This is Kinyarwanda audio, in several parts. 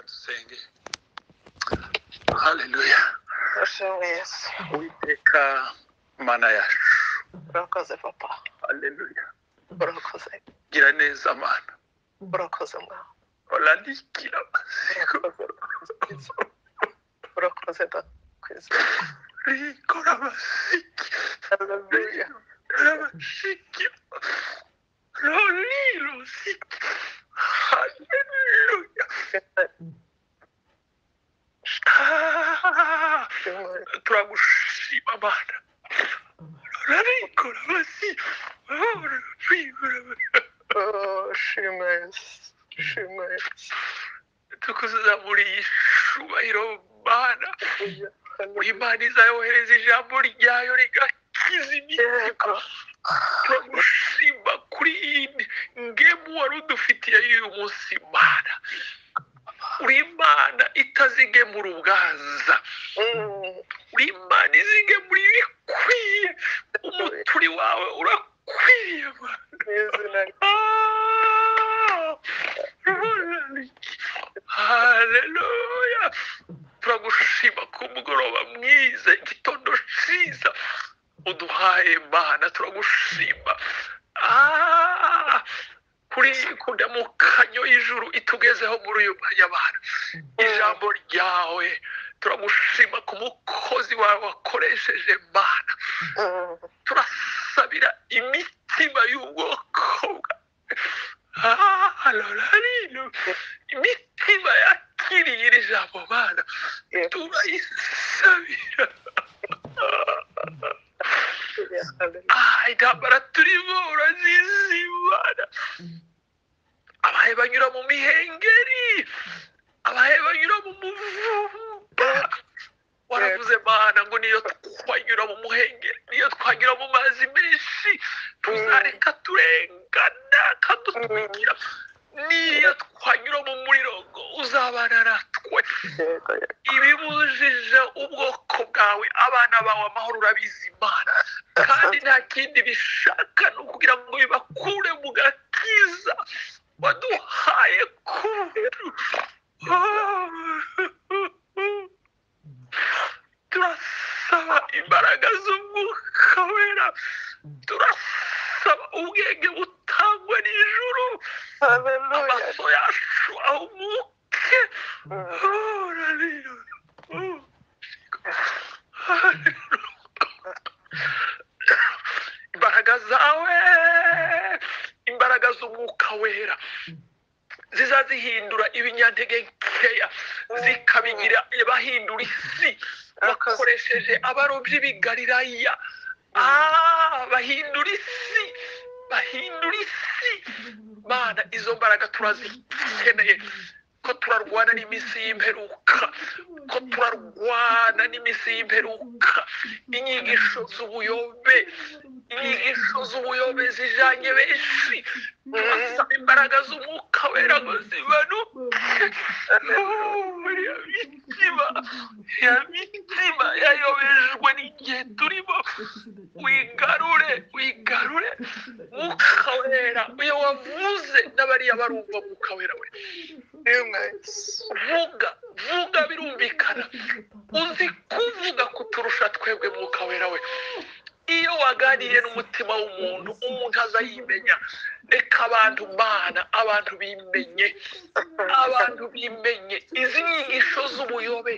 dusenge haleluya Ashimwe Yesu. uwiteka imana yacu Urakoze papa. haleluya Urakoze. gira neza mana Urakoze mwana. urandikira amatsiko Urakoze ndakwiza. rikora amasiki Haleluya. rikora amasiki rorirusi haleluya Ah, turagushima mana rurarikora amasiki Ashimwe Yesu. Ashimwe Yesu. tukuzamura iyi cubahiro mana Haleluya. imana izayohereza ijambo ryayo rigakiza imizigo Yego. turagushima kuri iyi ngemu wari udufitiye y'uyu munsi mana uri imana itazigemura ubwaza Mm. uri imana izigemura ibikwiye umuturi wawe urakwiye mana Mu izina rya Ah! haleluya turagushima ku mugoroba mwiza igitondo cyiza uduhaye mana turagushima Ah! kuri kujya mu kanyo y'ijuru itugezeho muri uyu mwanya abantu ijambo ryawe turagushima ku mukozi wawe wakoresheje mana Mm. turasabira imitima y'ubwoko bwa Ah, rorarino imitima yakiriye iri jambo mana Yesu. turayisabira Haleluya. Ah, intambara turimo urazizimana abahe banyura mu mihengeri abahe banyura mu muvumba waravuze mana ngo niyo twanyura mu muhengeri niyo twanyura mu mazi menshi tuzareka turengana kadutwikira niyo twanyura mu muriro ngo uzabana natwe Yego. Yego. ibibujije ubwoko bwawe abana bawe amahoro urabizi imana kandi nta kindi bishaka ni ukugira ngo bibakure mu gakiza waduhaye kubera turasaba imbaraga z'umwuka wera turasaba ubwenge butangwa n'ijuru Haleluya. amaso yacu ahumuke Mm. Hallelujah. Oh. imbaraga zawe imbaraga z'umwuka wera zizazihindura ibinyantege nkeya zikabigira bahindura isi bakoresheje abarobyi b'igalilaya Ah, bahindura isi bahindura isi mana izo mbaraga turazikeneye ko turarwana n'iminsi y'imperuka ko turarwana n'iminsi y'imperuka inyigisho z'ubuyobe inyigisho z'ubuyobe zijanye benshi turasaba imbaraga z'umwuka wera ngo zibanuke muri iyo mitima ya mitima yayobejwe n'igihe turimo wigarure wigarure mwuka wera uyo wavuze n'abariya barumva mwuka wera we Ashimwe Yesu. vuga vuga birumvikana uzi kuvuga kuturusha twebwe mwuka wera we iyo waganiriye n'umutima w'umuntu umuntu aza yimenya reka abantu mana abantu bimenye abantu bimenye izi nyigisho z'ubuyobe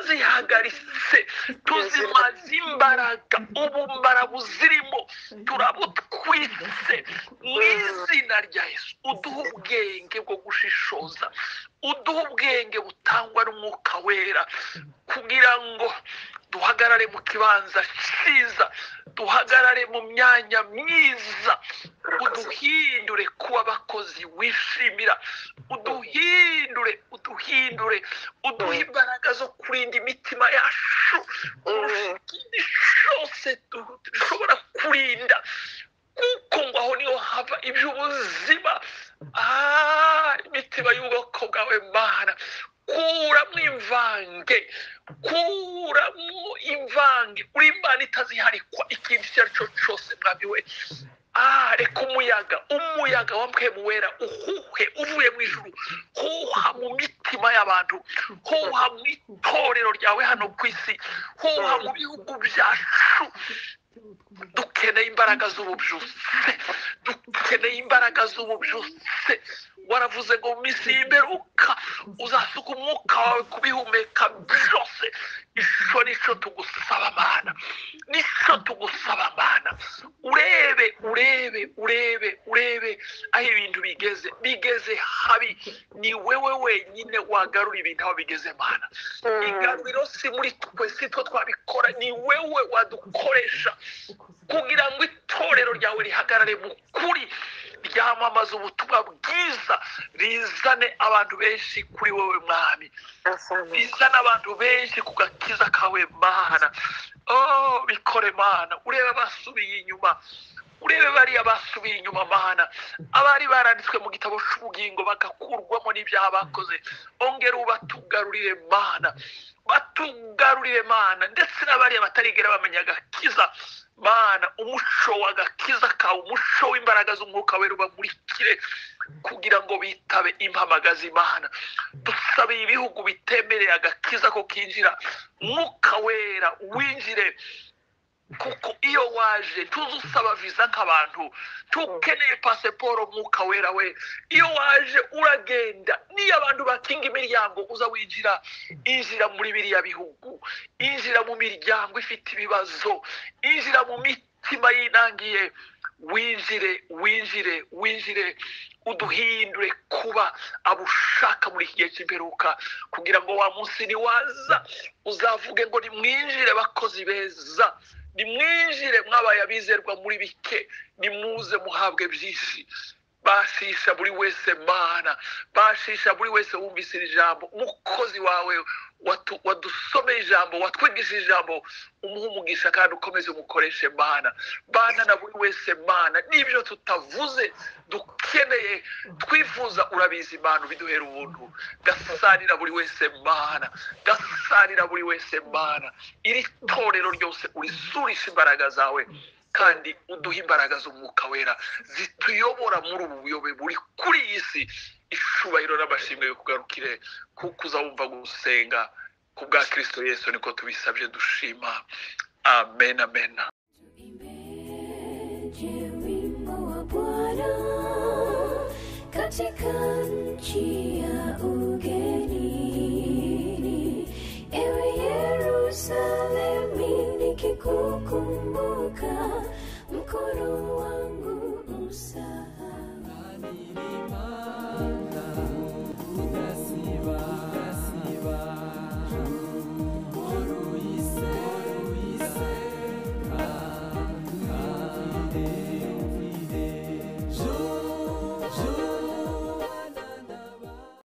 turazihagaritse tuzimaze imbaraga ubumara buzirimo turabutwitse mu izina rya yesu uduha ubwenge bwo gushishoza uduha ubwenge butangwa n'umwuka wera kugira ngo duhagarare mu kibanza cyiza duhagarare mu myanya myiza uduhindure kuba abakozi wishimira uduhindure uduhindure uduhe imbaraga zo kurinda imitima yacu kurusha ikindi cyose du- dushobora kurinda kuko ngo aho niho hava iby'ubuzima Ah, imitima y'ubwoko bwawe mana kuramo imvange kuramo imvange uri imana itaziharikwa ikintu icyo umwami we ah reka umuyaga umuyaga wa mpemu wera uhuhe uvuye mu ijuru huha mu mitima y'abantu huha mu itorero ryawe hano ku isi huha mu bihugu byacu dukeneye imbaraga z'ububyutse dukeneye imbaraga z'ububyutse waravuze ngo mu minsi y'imperuka uzasuka umwuka wawe kubihumeka byose ishusho nicyo tugusaba mana nicyo tugusaba mana urebe urebe urebe urebe aho ibintu bigeze bigeze habi ni wewe wenyine wagarura ibintu aho bigeze mana igaruriro si muri twe si twe twabikora ni wewe wadukoresha kugira ngo itorero ryawe rihagarare mu kuri ryamamaza ubutumwa bwiza rizane abantu benshi kuri wowe mwami rizane abantu benshi ku gakiza kawe mana oh bikore mana urebe abasubiye inyuma urebe bariya basubiye inyuma mana abari baranditswe mu gitabo cy'ubugingo bagakurwamo n'ibyaha bakoze ongera ubatugarurire mana batugarurire mana ndetse n'abariya batarigera bamenya agakiza mana umuco w'agakiza kawe umuco w'imbaraga z'umwuka wera ubamurikire kugira ngo bitabe impamagazi imana dusabe ibihugu bitemereye agakiza ko kinjira mwuka wera winjire kuko iyo waje tuzi usaba viza nk'abantu tukeneye pasiporo mwuka wera we iyo waje uragenda niyo abantu bakinga imiryango uza winjira injira muri biriya bihugu injira mu miryango ifite ibibazo injira mu mitima yinangiye winjire winjire winjire uduhindure kuba abo ushaka muri iki gihe cy'imperuka kugira ngo wa munsi niwaza uzavuge ngo nimwinjire bakozi beza nimwinjire mwabaye abizerwa muri bike nimuze muhabwe byinshi bashisha buri wese mana bashisha buri wese wumvise iri jambo umukozi wawe watu- wadusomeye ijambo watwigishije ijambo umuhe umugisha kandi ukomeze umukoreshe mana bana na buri wese mana n'ibyo tutavuze dukeneye twifuza urabizi imana ubiduhera ubuntu gasanira buri wese mana gasanira buri wese mana iri torero ryose urisurisha imbaraga zawe kandi uduha imbaraga z'umwuka wera zituyobora muri ubu buyobe buri kuri iyi si icubahiro n'amashimwe bikugarukire kuko uzawumva gusenga ku bwa kirisito yesu niko tubisabye dushima amen amen Tuimbe wimbo wa Bwana katika nchi ya ugenini. Ewe Yerusalemu, nikikukumbuka mkono wangu usahau.